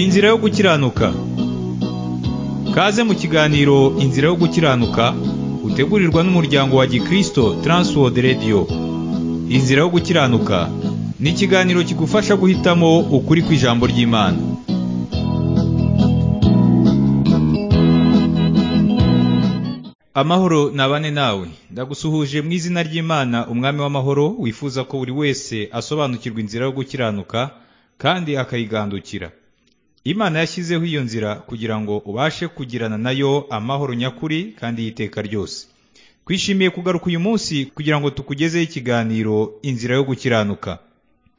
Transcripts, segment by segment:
Inzira yo gukiranuka kaze mu kiganiro inzira yo gukiranuka utegurirwa n'umuryango wa gikristo Transworld Radio inzira yo gukiranuka ni ikiganiro kigufasha guhitamo ukuri kw'ijambo ry'imana amahoro nabane nawe ndagusuhuje mu izina ry'imana umwami w'amahoro wifuza ko buri wese asobanukirwa inzira yo gukiranuka kandi akayigandukira imana yashyizeho iyo nzira kugira ngo ubashe kugirana nayo amahoro nyakuri kandi y'iteka ryose twishimiye kugaruka uyu munsi kugira ngo tukugezeho ikiganiro inzira yo gukiranuka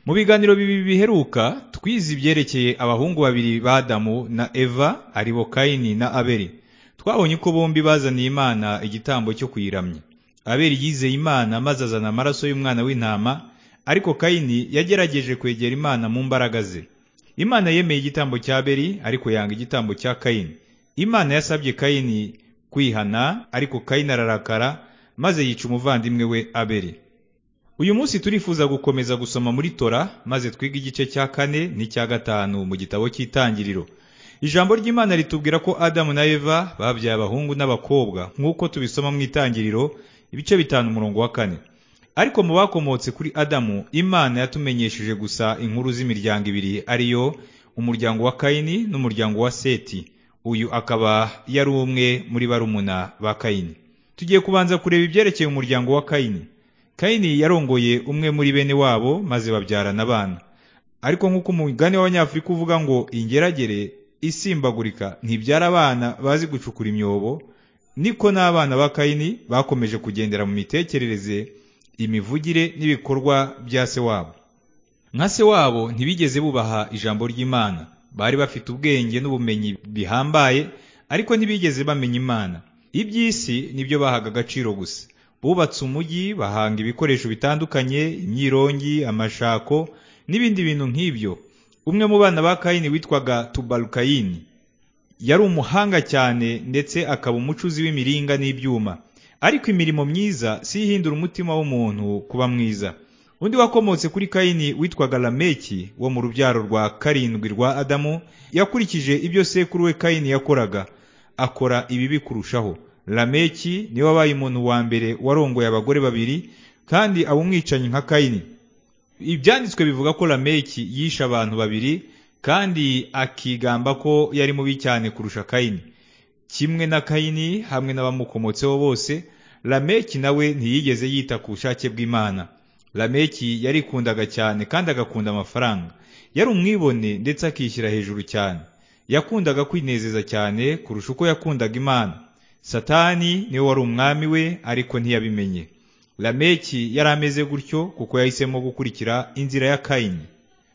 mu biganiro bibiri biheruka twize ibyerekeye abahungu babiri ba Adamu na eva aribo kayini na abeli twabonye ko bombi bazaniye imana igitambo cyo kuyiramya abeli yizeye imana maze azana amaraso y'umwana w'intama ariko kayini yagerageje kwegera imana mu mbaraga ze imana yemeye igitambo cya beri ariko yanga igitambo cya kayini imana yasabye kayini kwihana ariko kayini ararakara maze yica umuvandimwe we aberi uyu munsi turifuza gukomeza gusoma muri tora maze twiga igice cya kane n'icya gatanu mu gitabo cy'itangiriro ijambo ry'imana ritubwira ko adamu na eva babyaye abahungu n'abakobwa nk'uko tubisoma mu itangiriro ibice bitanu umurongo wa kane ariko mu bakomotse kuri adamu imana yatumenyesheje gusa inkuru z'imiryango ibiri ariyo umuryango wa kayini n'umuryango wa seti uyu akaba yari umwe muri barumuna ba kayini tugiye kubanza kureba ibyerekeye umuryango wa kayini kayini yarongoye umwe muri bene wabo maze babyarana abana ariko nk'uko umugani w'abanyafurika uvuga ngo ingeragere isimbagurika ntibyara abana bazi gucukura imyobo niko n'abana ba kayini bakomeje kugendera mu mitekerereze imivugire n'ibikorwa bya se wabo nka se wabo ntibigeze bubaha ijambo ry'imana bari bafite ubwenge n'ubumenyi bihambaye ariko ntibigeze bamenya imana iby'isi nibyo bahaga agaciro gusa bubatse umujyi bahanga ibikoresho bitandukanye imyirongi amashako n'ibindi bintu nk'ibyo umwe mu bana ba kayini witwaga tubarukayini yari umuhanga cyane ndetse akaba umucuzi w'imiringa n'ibyuma ariko imirimo myiza si ihindura umutima w'umuntu kuba mwiza undi wakomotse kuri kayini witwaga lameki wo mu rubyaro rwa karindwi rwa adamu yakurikije ibyo sekuru we kayini yakoraga akora ibibi kurushaho lameki niwe wabaye umuntu wa mbere warongoye abagore babiri kandi aba umwicanyi nka kayini ibyanditswe bivuga ko lameki yishe abantu babiri kandi akigamba ko yari mubi cyane kurusha kayini kimwe na kayini hamwe n'abamukomotseho bose lameki nawe ntiyigeze yita ku bushake bw'imana lameki yarikundaga cyane kandi agakunda amafaranga yari umwibone ndetse akishyira hejuru cyane yakundaga kwinezeza cyane kurusha uko yakundaga imana satani niwe wari umwami we ariko ntiyabimenye lameki yari ameze gutyo kuko yahisemo gukurikira inzira ya kayini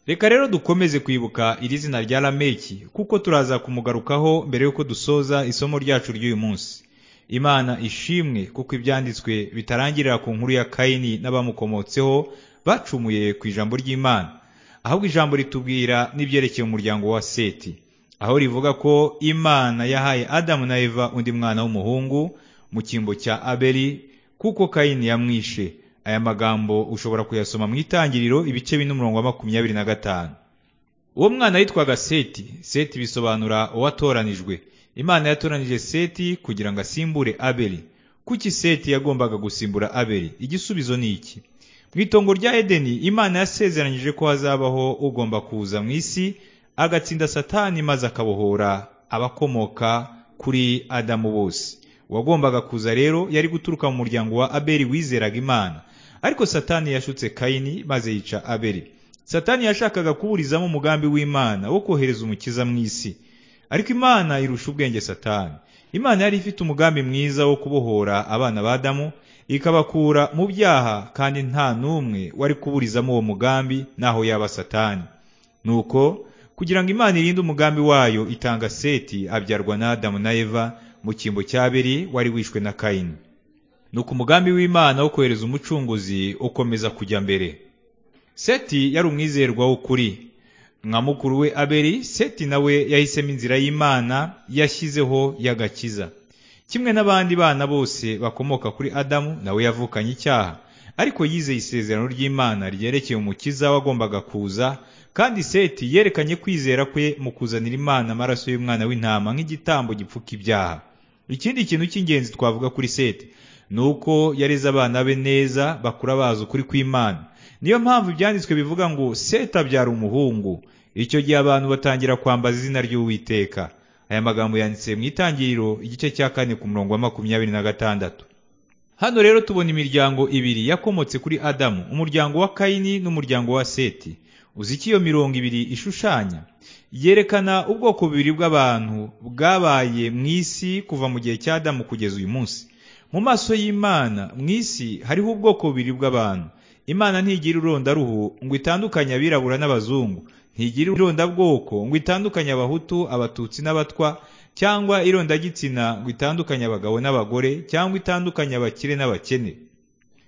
reka rero dukomeze kwibuka iri zina rya lameki kuko turaza kumugarukaho mbere y'uko dusoza isomo ryacu ry'uyu munsi imana ishimwe kuko ibyanditswe bitarangirira ku nkuru ya kayini n'abamukomotseho bacumuye ku ijambo ry'imana ahubwo ijambo ritubwira n'ibyerekeye umuryango wa seti aho rivuga ko imana yahaye adamu na eva undi mwana w'umuhungu mu cyimbo cya abeli kuko kayini yamwishe aya magambo ushobora kuyasoma mu itangiriro ibice bine umurongo wa makumyabiri na gatanu uwo mwana yitwaga seti seti bisobanura uwatoranijwe imana yatoranije seti kugira ngo asimbure abeli kuki seti yagombaga gusimbura abeli igisubizo ni iki mu itongo rya edeni imana yasezeranyije ko hazabaho ugomba kuza mu isi agatsinda satani maze akabohora abakomoka kuri adamu bose uwagombaga kuza rero yari guturuka mu muryango wa abeli wizeraga imana ariko satani yashutse kayini maze yica abeli satani yashakaga kuburizamo umugambi w'imana wo kohereza umukiza mu isi ariko imana irusha ubwenge satani imana yari ifite umugambi mwiza wo kubohora abana ba adamu ikabakura mu byaha kandi nta n'umwe wari kuburizamo uwo mugambi naho yaba satani nuko kugira ngo imana irinde umugambi wayo itanga seti abyarwa na adamu na eva mu cyimbo cya abeli wari wishwe na kayini nuko umugambi w'imana wo kohereza umucunguzi ukomeza kujya mbere seti yari umwizerwa w'ukuri nka mukuru we abeli seti nawe yahisemo inzira y'imana yashyizeho y'agakiza kimwe n'abandi bana bose bakomoka kuri adamu nawe yavukanye icyaha ariko yizeye isezerano ry'Imana ryerekeye umukiza wagombaga kuza, kandi Seti yerekanye kwizera kwe mu kuzanira Imana amaraso y'umwana w'intama nk'igitambo gipfuka ibyaha. Ikindi kintu cy'ingenzi twavuga kuri Seti ni uko yareze abana be neza bakura bazi ukuri kw'Imana. Niyo mpamvu ibyanditswe bivuga ngo Seti abyara umuhungu. Icyo gihe abantu batangira kwambaza izina ry'Uwiteka. Aya magambo yanditse mu itangiriro igice cya kane ku murongo wa makumyabiri na gatandatu. Hano rero tubona imiryango ibiri yakomotse kuri Adamu, umuryango wa Kayini n'umuryango wa Seti. Uzi iki iyo mirongo ibiri ishushanya? Yerekana ubwoko bubiri bw'abantu bwabaye mu isi kuva mu gihe cya Adamu kugeza uyu munsi. Mu maso y'Imana, mu isi hariho ubwoko bubiri bw'abantu. Imana ntigira irondaruhu ngo itandukanye abirabura n'abazungu. Ntigira irondabwoko ngo itandukanye abahutu, abatutsi n'abatwa, cyangwa irondagitsina ngo itandukanye abagabo n'abagore, cyangwa itandukanye abakire n'abakene.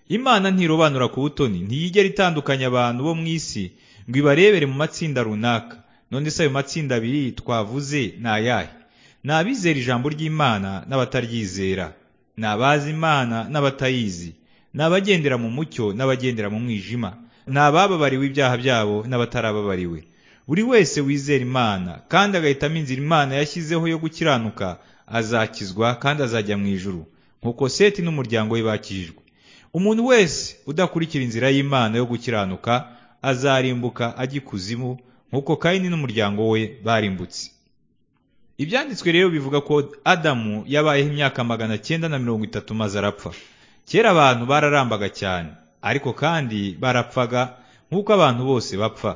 Imana ntirobanura ku butoni, ntiyigera itandukanya abantu bo mu isi ngo ibarebere mu matsinda runaka. None se ayo matsinda abiri twavuze ni ayahe? Ni abizera ijambo ry'Imana n'abataryizera, ni abazi Imana n'abatayizi, ni abagendera mu mucyo n'abagendera mu mwijima, ni abababariwe ibyaha byabo n'abatarababariwe. Buri wese wizera Imana kandi agahitamo inzira Imana yashyizeho yo gukiranuka azakizwa kandi azajya mu ijuru nk'uko Seti n'umuryango we bakijijwe. Umuntu wese udakurikira inzira y'Imana yo gukiranuka azarimbuka ajya ikuzimu nk'uko Kayini n'umuryango we barimbutse. Ibyanditswe rero bivuga ko Adamu yabayeho imyaka magana cyenda na mirongo itatu maze arapfa. Kera abantu bararambaga cyane ariko kandi barapfaga nk'uko abantu bose bapfa.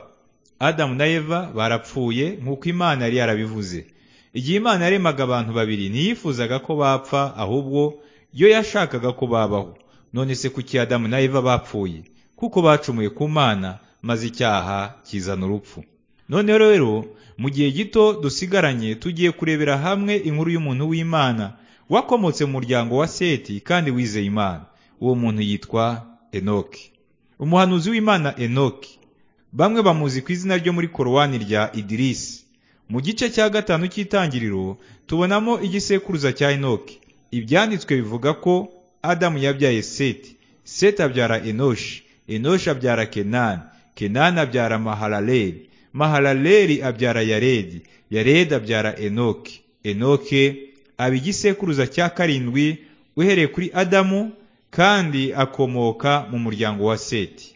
Adamu na Eva barapfuye nk'uko Imana yari yarabivuze. Igihe Imana yaremaga abantu babiri ntiyifuzaga ko bapfa ahubwo yo yashakaga ko babaho. None se kuki Adamu na Eva bapfuye? Kuko bacumuye ku Mana maze icyaha kizana urupfu. None rero mu gihe gito dusigaranye tugiye kurebera hamwe inkuru y'umuntu w'Imana wakomotse mu muryango wa Seti kandi wizeye Imana. Uwo muntu yitwa Enoki. Umuhanuzi w'Imana Enoki bamwe bamuzi ku izina ryo muri korowani rya Idirisi. Mu gice cya gatanu cy'itangiriro tubonamo igisekuruza cya Enoki. Ibyanditswe bivuga ko Adamu yabyaye Seti, Seti abyara Enoshi, Enoshi abyara Kenani, Kenani abyara Mahalaleri, Mahalaleri abyara Yaredi, Yaredi abyara Enoki, Enoke aba igisekuruza cya karindwi uhereye kuri Adamu kandi akomoka mu muryango wa Seti.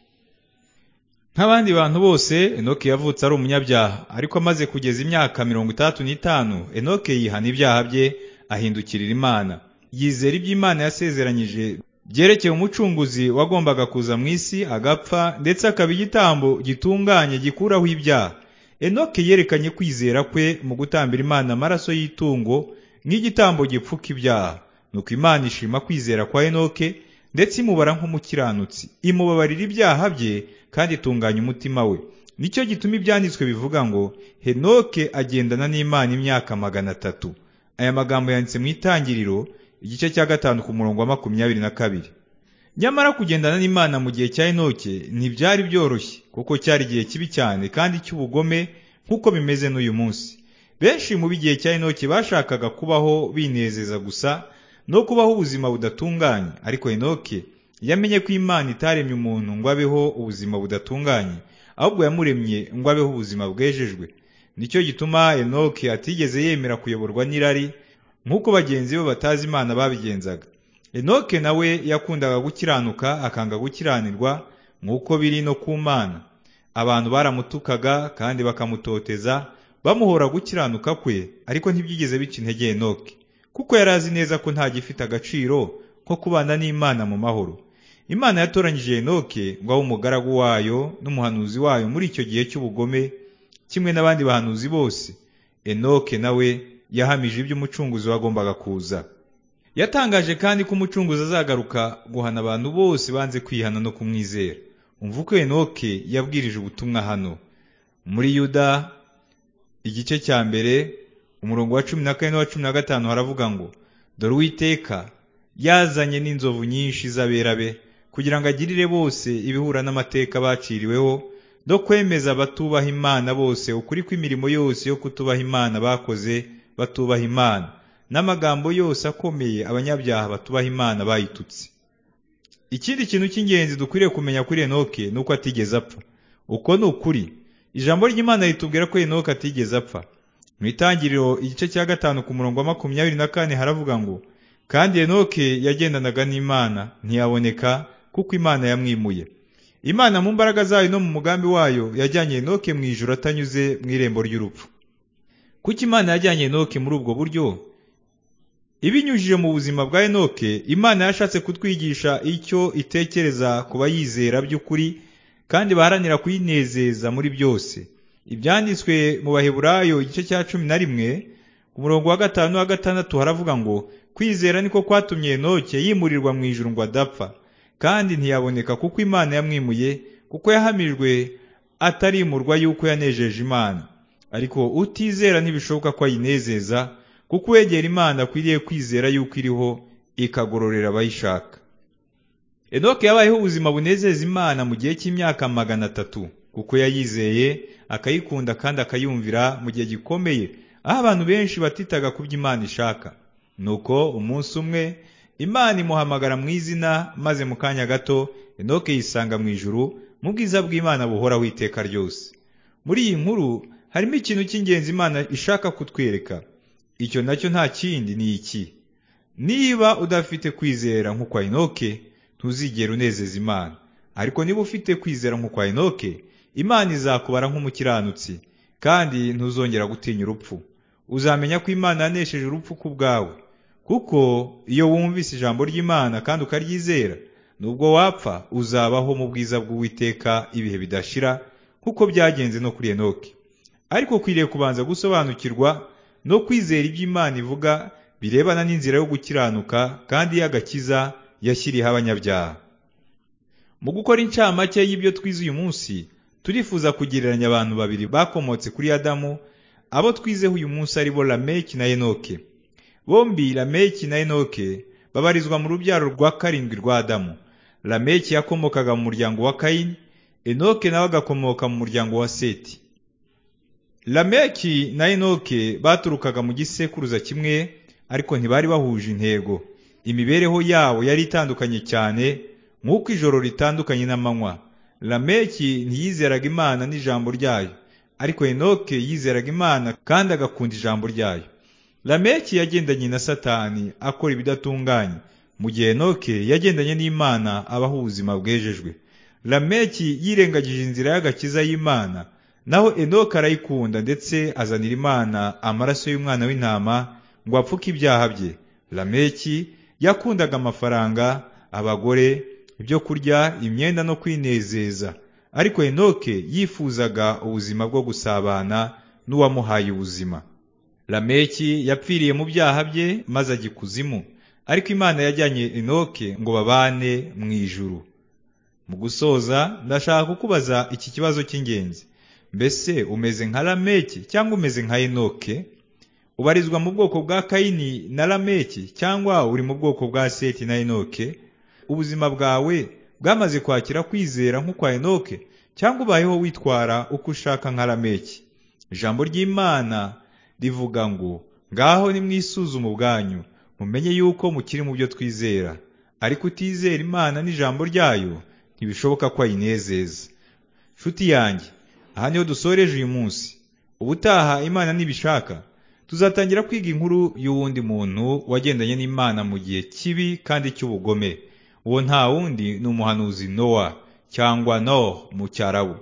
nk'abandi bantu bose enoke yavutse ari umunyabyaha ariko amaze kugeza imyaka mirongo itandatu n'itanu enoke yihana ibyaha bye ahindukirira imana yizera ibyo imana yasezeranyije byerekeye umucunguzi wagombaga kuza mu isi agapfa ndetse akaba igitambo gitunganye gikuraho ibyaha enoke yerekanye kwizera kwe mu gutambira imana amaraso y'itungo nk'igitambo gipfuka ibyaha nuko imana ishima kwizera kwa enoke ndetse imubara nk'umukiranutsi imubabarira ibyaha bye kandi itunganya umutima we nicyo gituma ibyanditswe bivuga ngo henoke agendana n'imana imyaka magana atatu aya magambo yanditse mu itangiriro igice cya gatanu ku murongo wa makumyabiri na kabiri nyamara kugendana n'imana mu gihe cya henoke ntibyari byoroshye kuko cyari igihe kibi cyane kandi cy'ubugome nk'uko bimeze n'uyu munsi benshi mu b'igihe cya henoke bashakaga kubaho binezeza gusa no kubaho ubuzima budatunganye ariko henoke yamenye ko imana itaremye umuntu ngo abeho ubuzima budatunganye ahubwo yamuremye ngo abeho ubuzima bwejejwe nicyo gituma enoke atigeze yemera kuyoborwa n'irari nk'uko bagenzi be batazi imana babigenzaga enoke nawe yakundaga gukiranuka akanga gukiranirwa nk'uko biri no ku mana abantu baramutukaga kandi bakamutoteza bamuhora gukiranuka kwe ariko ntibyigeze bica intege enoke kuko yari azi neza ko nta gifite agaciro ko kubana n'Imana mu mahoro. Imana yatoranyije Enoke ngo abe umugaragu wayo n'umuhanuzi wayo muri icyo gihe cy'ubugome kimwe n'abandi bahanuzi bose. Enoke nawe yahamije ibyo umucunguzi wagombaga kuza. Yatangaje kandi ko umucunguzi azagaruka guhana abantu bose banze kwihana no kumwizera. Umva uko Enoke yabwirije ubutumwa hano. Muri Yuda igice cya mbere umurongo wa cumi na kane n'uwa cumi na gatanu haravuga ngo dore uwiteka yazanye n'inzovu nyinshi z'aberabe kugira ngo agirire bose ibihura n'amateka baciriweho no kwemeza abatubaha imana bose ukuri kw'imirimo yose yo kutubaha imana bakoze batubaha imana n'amagambo yose akomeye abanyabyaha batubaha imana bayitutse ikindi kintu cy'ingenzi dukwiriye kumenya kuri enoke ni uko atigeze apfa uko ni ukuri ijambo ry'imana ritubwira ko enoke atigeze apfa mu itangiriro igice cya gatanu ku murongo wa makumyabiri na kane haravuga ngo kandi enoke yagendanaga n'imana ntiyaboneka kuko imana yamwimuye imana mu mbaraga zayo no mu mugambi wayo yajyanye enoke mu ijoro atanyuze mu irembo ry'urupfu kuko imana yajyanye enoke muri ubwo buryo ibinyujije mu buzima bwa enoke imana yashatse kutwigisha icyo itekereza ku bayizera by'ukuri kandi baharanira kuyinezeza muri byose ibyanditswe mu baheburayo igice cya cumi na rimwe ku murongo wa gatanu wa gatandatu haravuga ngo kwizera niko kwatumye enoke yimurirwa mu ijuru ngo adapfa kandi ntiyaboneka kuko imana yamwimuye kuko yahamijwe atarimurwa yuko yanejeje imana ariko utizera ntibishoboka ko ayinezeza kuko uwegera imana akwiriye kwizera yuko iriho ikagororera abayishaka enoke yabayeho ubuzima bunezeza imana mu gihe cy'imyaka magana atatu kuko yayizeye akayikunda kandi akayumvira mu gihe gikomeye aho abantu benshi batitaga ku byo imana ishaka nuko umunsi umwe imana imuhamagara mu izina maze mu kanya gato enoke yisanga mu ijuru mu bwiza bw'imana buhoraho iteka ryose muri iyi nkuru harimo ikintu cy'ingenzi imana ishaka kutwereka icyo nacyo nta kindi ni iki niba udafite kwizera nk'ukwa inoke ntuzigera unezeza imana ariko niba ufite kwizera nk'ukwa inoke imana izakubara nk'umukiranutsi kandi ntuzongera gutinya urupfu uzamenya ko imana yanesheje urupfu ku bwawe kuko iyo wumvise ijambo ry'imana kandi ukaryizera nubwo wapfa uzabaho mu bwiza bw'uwiteka ibihe bidashira kuko byagenze no kuri enoke ariko ukwiriye kubanza gusobanukirwa no kwizera ibyo imana ivuga birebana n'inzira yo gukiranuka kandi y'agakiza yashyiriyeho abanyabyaha mu gukora incamake y'ibyo twize uyu munsi turifuza kugereranya abantu babiri bakomotse kuri adamu abo twizeho uyu munsi aribo lameki na enoke bombi lameki na enoke babarizwa mu rubyaro rwa karindwi rwa adamu lameki yakomokaga mu muryango wa kayini enoke nawe agakomoka mu muryango wa seti lameki na enoke baturukaga mu gisekuruza kimwe ariko ntibari bahuje intego imibereho yabo yari itandukanye cyane nk'uko ijoro ritandukanye n'amanywa lameki ntiyizeraga imana n'ijambo ryayo ariko enoke yizeraga imana kandi agakunda ijambo ryayo lameki yagendanye na satani akora ibidatunganye mu gihe enoke yagendanye n'imana abaho ubuzima bwejejwe lameki yirengagije inzira y'agakiza y'imana naho enoke arayikunda ndetse azanira imana amaraso y'umwana w'intama ngo apfuke ibyaha bye lameki yakundaga amafaranga abagore ibyo kurya imyenda no kwinezeza ariko enoke yifuzaga ubuzima bwo gusabana n'uwamuhaye ubuzima lameki yapfiriye mu byaha bye maze ajya ikuzimu ariko imana yajyanye enoke ngo babane mu ijuru mu gusoza ndashaka kukubaza iki kibazo cy'ingenzi mbese umeze nka lameki cyangwa umeze nka enoke ubarizwa mu bwoko bwa kayini na lameki cyangwa uri mu bwoko bwa seti na enoke ubuzima bwawe bwamaze kwakira kwizera nk'ukwa enoke cyangwa ubayeho witwara uko ushaka nka lameki ijambo ry'imana rivuga ngo ngaho nimwisuzume ubwanyu mumenye yuko mukiri mu byo twizera ariko utizera imana n'ijambo ryayo ntibishoboka ko ayinezeza nshuti yanjye aha niho dusoreje uyu munsi ubutaha imana nibishaka tuzatangira kwiga inkuru y'uwundi muntu wagendanye n'imana mu gihe kibi kandi cy'ubugome uwo nta wundi ni umuhanuzi nowa cyangwa no mu cyarabu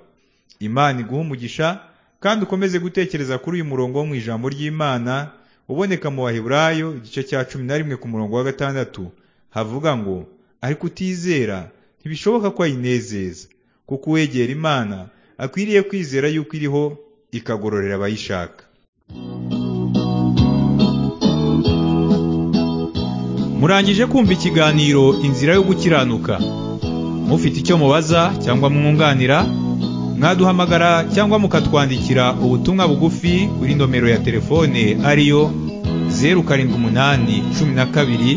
imana iguha umugisha kandi ukomeze gutekereza kuri uyu murongo wo mu ijambo ry'imana uboneka mu baheburayo igice cya cumi na rimwe ku murongo wa gatandatu havuga ngo ariko utizera ntibishoboka ko ayinezeza kuko uwegera imana akwiriye kwizera yuko iriho ikagororera abayishaka murangije kumva ikiganiro inzira yo gukiranuka mufite icyo mubaza cyangwa mwunganira mwaduhamagara cyangwa mukatwandikira ubutumwa bugufi kuri nomero ya telefone ariyo zeru karindwi umunani cumi na kabiri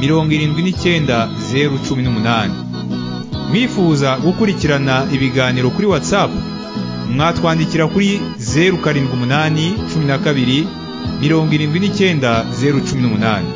mirongo irindwi n'icyenda zeru cumi n'umunani mwifuza gukurikirana ibiganiro kuri WhatsApp mwatwandikira kuri zeru karindwi umunani cumi na kabiri mirongo irindwi n'icyenda zeru cumi n'umunani